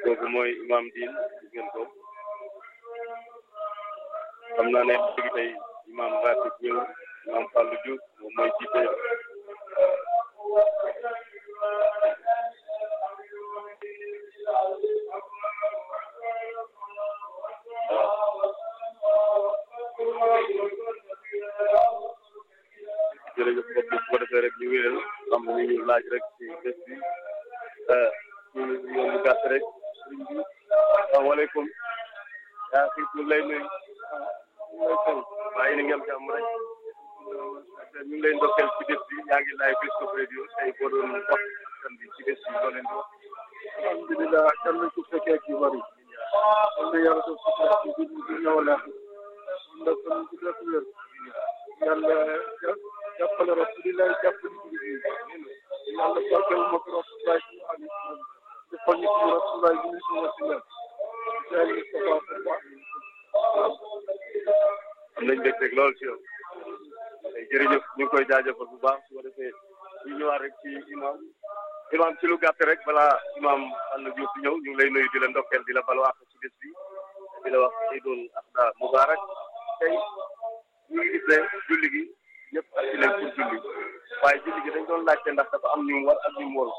kooku mooy imam diin gis ngeen ko xam naa ne léegi tey imam ratib ñëw imam Fallou Diouf moom mooy jiite jërëjëf mbokk yi su ko defee rek ñu wéyal am na ñu laaj rek ci bés bi ñu yoon bu gàtt rek sëriñ bi asalaamaaleykum yaa ngi ñu lay nuyu waaye ni ngeen jàmm rek ñu ngi lay ndokkeel ci bés bi yaa ngi laaj bés ko radio tey boo doon wax askan bi ci bés bi loo leen di wax alhamdulilah kan lañ ko fekkee ak yu bëri am na yàlla def si ci bi di ñëw la ndax kon ci def wér yàlla jàppale rasulillah jàppale ci bi yàlla barkeel ma ko rasulillah ci ali defal ñu ci rasulillah bi ñu ci wasila jaay Mustafa sallallahu am nañ dégg lool ci yow tey jërëjëf ñu ngi koy jaajëfal bu baax su ko defee ñu ñëwaat rek ci imam imam ci lu gàtt rek balaa imam Fallou Diouf di ñëw ñu ngi lay nuyu di la ndokkeel di la balwaax ci bés bi di la wax Eidul Adha Mubarak tey ñu ngi gis ne julli gi ñëpp ak ci nañ pour julli waaye julli gi dañ doon laajte ndax dafa am ñu mu war ak ñu mu warul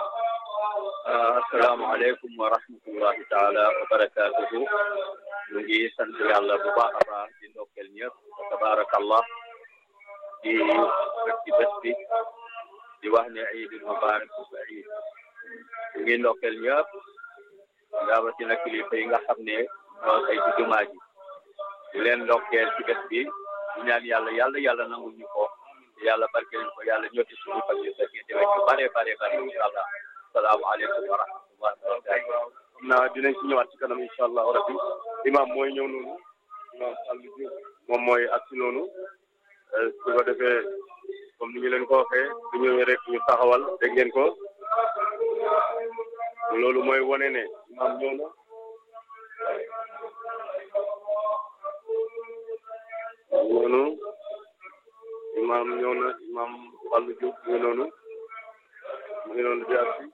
asalaamaaleykum wa rahmatullahi taala wa barakaatuhu ñu ngi sant yàlla bu baax a baax di ndokkeel ñëpp wa tabarakallah di rek ci bés bi di wax ne iidul mubarak iid ñu ngi ndokkeel ñëpp rawatina kilifa yi nga xam ne ñoo say ci jumaa ji di leen ndokkeel ci bés bi di ñaan yàlla yàlla yàlla nangul ñu ko yàlla barkeel ñu ko yàlla ñotti suñu fan yu fekkee déwén yu bare bare bare incha allah salaamaaleykum wa rahmatullahi wa barakatuh xam naa dinañ ci ñëwaat ci kanam incha allah rabbi imam mooy ñëw noonu imam Fallou Diouf moom mooy ak si noonu su ko defee comme ni ñu leen ko waxee su ñëwee rek ñu taxawal dégg ngeen ko loolu mooy wane ne imam ñëw na noonu imam ñëw na imam Fallou Diouf mu ngi noonu mu ngi noonu di ak si